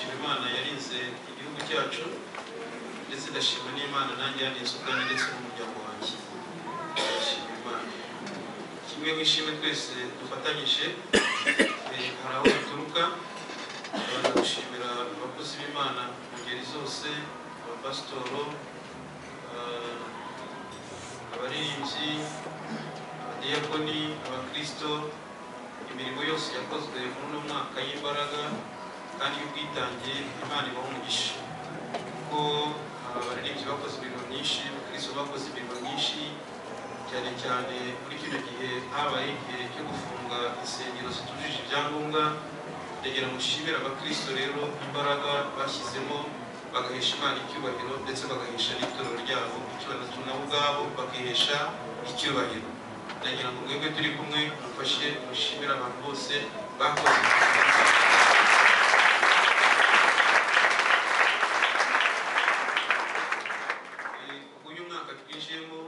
yarinze igihugu cyacu ndetse ndashima n'imana nanjye yarinze ubwanjye ndetse n'umuryango wanjye ndashima imana kimwe mu ishimwe twese dufatanyije eh, hari aho bituruka abantu gushimira abakozi b'imana mu ngeri zose abapasitoro ah, abaririmbyi abadiyakoni abakristo imirimo yose yakozwe muri uno mwaka y'imbaraga kandi y'ubwitange imana ibaha umugisha kuko ah, abaririmbyi bakoze imirimo myinshi abakristo bakoze imirimo myinshi cyane cyane muri kino gihe habaye igihe cyo gufunga insengero zitujuje ibyangombwa ndagira mushimire abakristo rero imbaraga bashyizemo bagahesha imana icyubahiro ndetse bagahesha n'itorero ryabo icyubahiro nabo ubwabo bakihesha icyubahiro ndagira ngo mwebwe turi kumwe mufashe mushimire abantu bose bakoze Eh, uyu mwaka twinjiyemo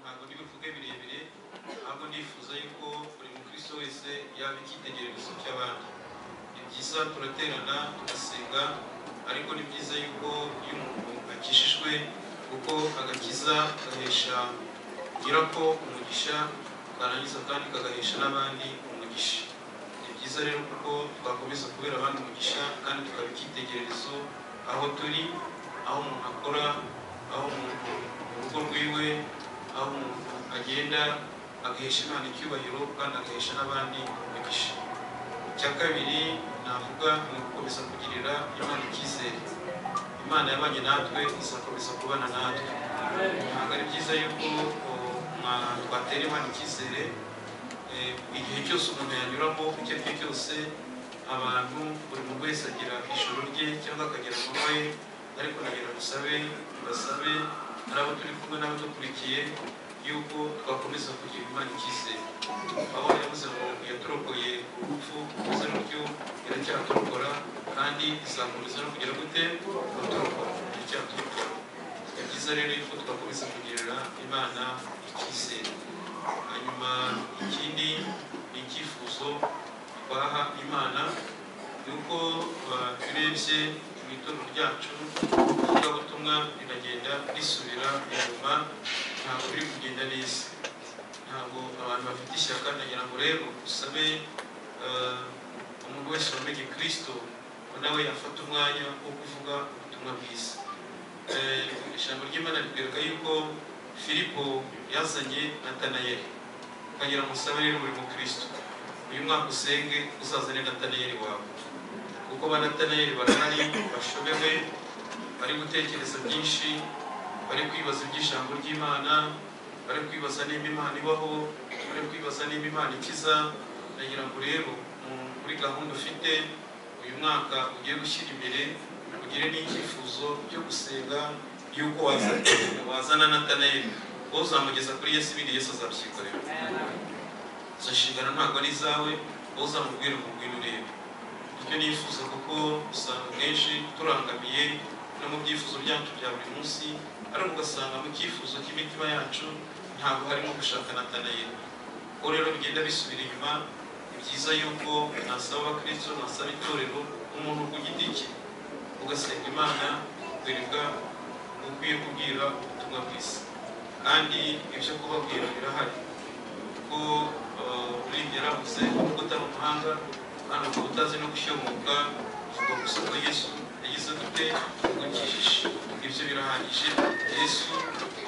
ntabwo n'ibivuga birebire ntabwo nifuza yuko buri mukristo wese yaba icyitegererezo cy'abandi ni byiza turaterana tugasenga ariko ni byiza yuko iyo umuntu akijijwe kuko agakiza gahesha nyirako umugisha karangiza kandi kagahesha n'abandi umugisha ni byiza rero kuko twakomeza kubera abandi umugisha kandi tukaba icyitegererezo aho turi aho umuntu akora aho umuntu mu rugo rwiwe aho umuntu agenda agahesha imana icyubahiro kandi agahesha n'abandi umugisha icya kabiri navuga ni ugukomeza kugirira imana icyizere imana yabanye natwe izakomeza kubana natwe ntabwo ari byiza yuko o, mwa- twatera imana icyizere eh, igihe cyose umuntu yanyuramo icyo ari cyo cyose abantu buri muntu wese agira ijoro rye cyangwa akagira amanywa ye ariko nagira musabe mubasabe hari abo turi kumwe n'abadukurikiye yuko twakomeza kugira imana icyizere aho yavuze ngo yaturokoye urupfu kumeze rutyo iracyaturokora kandi izakomeza no kugira gute guturokora iracyaturokora ni byiza rero yuko twakomeza kugirira imana icyizere hanyuma ikindi ni icyifuzo twaha imana ni uko uh, turebye mu itorero ryacu ivugabutumwa riragenda risubira inyuma ntabwo biri kugenda neza ntabwo abantu bafite ishyaka nagira ngo rero usabe eh, umuntu wese wamenye kirisito ngo nawe yafata umwanya wo kuvuga ubutumwa bwiza Eh, ijambo ry'imana ritwereka yuko filipo yazanye natanayeli ukagira ngo usabe rero buri mukristo uyu mwaka usenge uzazane natanayeli wawe kuko ba natanayeli barahari bashobewe bari gutekereza byinshi bari kwibaza iby'ijambo ry'imana bari kwibaza niba imana ibaho bari kwibaza niba imana ikiza ndagira ngo rero mu- muri gahunda ufite uyu mwaka ugiye gushyira imbere ugire n'icyifuzo cyo gusenga y'uko wazana wazana natanayeli wowe uzamugeza kuri yesu ibindi yesu azabyikorera izo nshingano ntabwo ari izawe wowe uzamubwira umubwira urebe icyo nifuza kuko usanga kenshi turangamiye no mu byifuzo byacu bya buri munsi ariko ugasanga mu cyifuzo cy'imitima yacu ntabwo harimo gushaka natanayeli uko rero bigenda bisubira inyuma ni byiza yuko nasaba abakristo nasaba itorero umuntu ku giti cye ugasenga imana ukwirwa ukwiye kubwira ubutumwa bwiza kandi ibyo kubabwira birahari kuko eh, uri yaravuze kuko utari umuhanga kandi ukaba utazi no gushyomoka uvuga gusa ko yesu yagize gute ugukijije ibyo birahagije yesu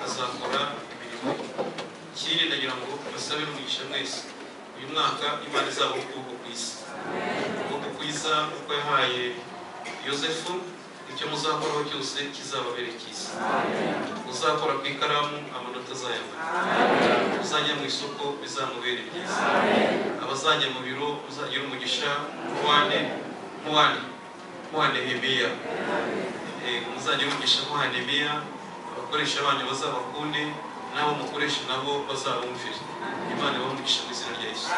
azakora imirimo ye ikindi ndagira ngo basabe n'umugisha mwese uyu mwaka imana izaba ukuboko kwiza ukuboko kwiza kuko yahaye yosefu icyo muzakoraho cyose kizababere cyiza uzakora ku ikaramu amanota azayabona uzajya mu isoko bizamubere byiza abazajya mu biro uzagira umugisha muwane muwane muwane hemiya umuzajya umugisha muwane hemiya abakoresha abanyu bazabakunde n'abo mukoresha nabo bazabumvire imana ibahe umugisha mu izina rya yesu